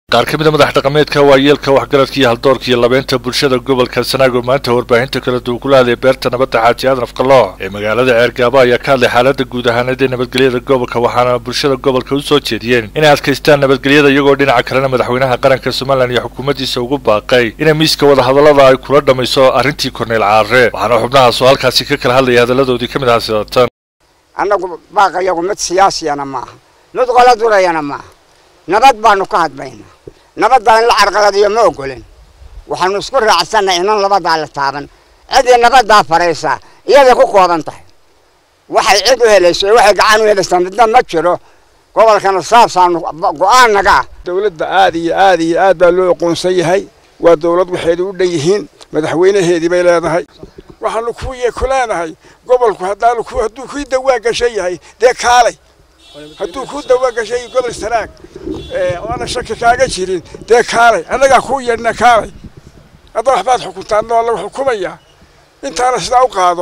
qaar ka mid a madax dhaqameedka waayeelka waxgaradka iyo haldoorka iyo labeynta bulshada gobolka sanaago maanta warbaahinta kala duwan kula hadlay beerta nabadda xaaji aadan afkaloox ee magaalada ceergaabo ayaa ka hadlay xaaladda guud ahaaneed ee nabadgelyada gobolka waxaana bulshada gobolka u soo jeediyeen inay adkaystaan nabadgelyada iyagoo dhinaca kalena madaxweynaha qaranka somalilan iyo xukuumaddiisa ugu baaqay inay miiska wadahadallada ay kula dhammayso arrintii korneyl caare waxaana xubnahaas oo halkaasi ka kala hadlaya hadalladoodii ka mid ahaa sidatan annagu baaqayagu mid siyaasiyana maaha mid qola durayana maaha nabad baanu ka hadbaynaa nabaddaa in la carqaladiyo ma ogolin waxaanu isku raacsanay inan labadaa la taaban cidii nabaddaa faraysaa iyaday ku kooban tahay waxay cid u helayso iyo waxay gacan u helaysaa midna ma jiro gobolkana saasaanu go-aan naga ah dowladda aad iyo aad iyo aad baa loo aqoonsan yahay waa dowlad waxeedu u dhan yihiin madaxweynaheedii bay leedahay waxaanu kuwiye ku leenahay gobolku haddaanu ku hadduu kii dawaa gashan yahay dee kaalay hadduu ku dawaa gashan yahay gobol sanaag oona shaki kaaga jirin dee kaalay annagaa kuu yeedhna kaalay hadda waxbaad xukuntaan oo lagu xukumayaa intaana sidaa u qaado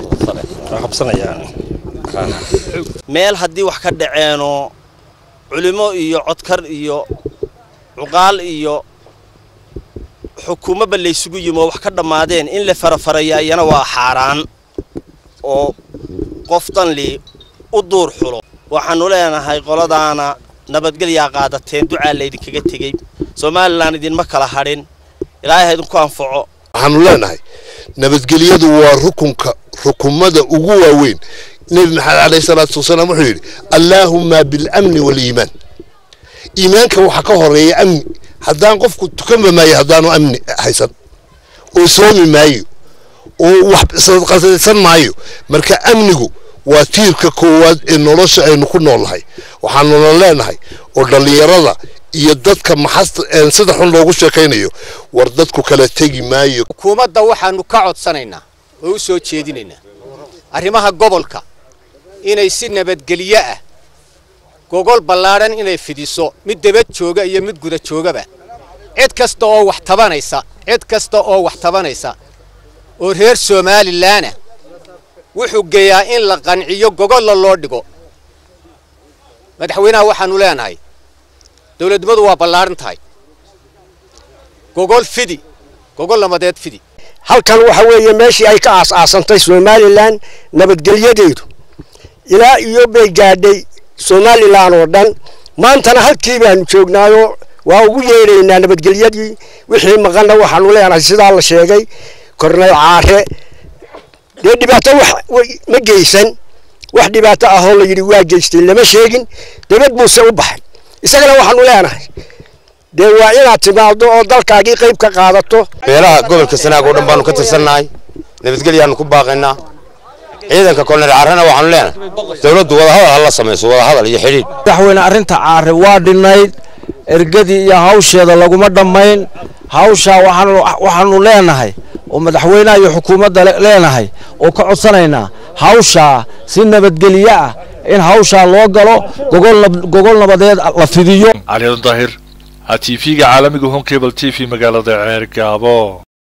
meel haddii wax ka dhaceenoo culimo iyo codkar iyo cuqaal iyo xukuumadba laysugu yimi oo wax ka dhammaadeen in la farafarayaa iyana waa xaaraan oo qof danli u duur xulo waxaannu leenahay qoladaana nabadgelyaa qaadateen ducaa laydinkaga tegey somalilan idinma kala hadhin ilaahay ha idinku anfaco waxaanu leenahay nabadgelyadu waa rukunka rukumada ugu waaweyn nebi maxamed alayh salaatu wasalaam wuxuu yidhi allaahumma bilamni waaliimaan iimaanka waxaa ka horeeya amni haddaan qofku tukanba maayo haddaanu amni haysan oo soomi maayo oo wax sadqadaysan maayo marka amnigu waa tiirka koowaad ee nolosha aynu ku noolnahay waxaanuna leenahay oo dhallinyarada iyo dadka maxasta sida xun loogu sheekaynayo war dadku kala tegi maayo xukuumadda waxaanu ka codsanaynaa oo u soo jeedinaynaa arrimaha gobolka inay si nabadgelyo ah gogol ballaadhan inay fidiso mid debad jooga iyo mid guda joogaba cid kasta oo wax tabanaysa cid kasta oo wax tabanaysa oo reer somalilaana wuxuu geeyaa in la qanciyo gogolla loo dhigo madaxweynaha waxaanu leenahay dowladnimadu waa ballaadhan tahay gogol fidi gogol nabadeed fidi halkan waxa weeye meeshii ay ka aas-aasantay somalilan nabadgelyadeedu ilaa iyo bay gaadhay somalilan oo dhan maantana halkii baanu joognaayo waa ugu yeedhaynaa nabadgelyadii wixii maqanna waxaanu leenahay sidaa la sheegay korneyl caare dee dhibaato wax ma geysan wax dhibaato ahoo la yidhi waa geystay lama sheegin debad buuse u baxay isagana waxaanu leenahay dee waa inaad timaado oo dalkaagii qayb ka qaadato beelaha gobolka sanaag oo dhan baanu ka tirsannahay nabadgelyaanu ku baaqaynaa ciidanka kolonel caarena waxaanu leenahay dowladdu wadahadal hala samayso wadahadal iyo xidhiidh madaxweyne arrinta caare waa dhinnayd ergadii iyo hawsheeda laguma dhammayn hawshaa waxaanu leenahay oo madaxweynaha iyo xukuumadda leenahay oo ka codsanaynaa hawshaa si nabadgelyo ah in hawshaa loo galo gogol nabadeed la fidiyo cali daahir t v-ga caalamiga home cable t v magaalada ceergaabo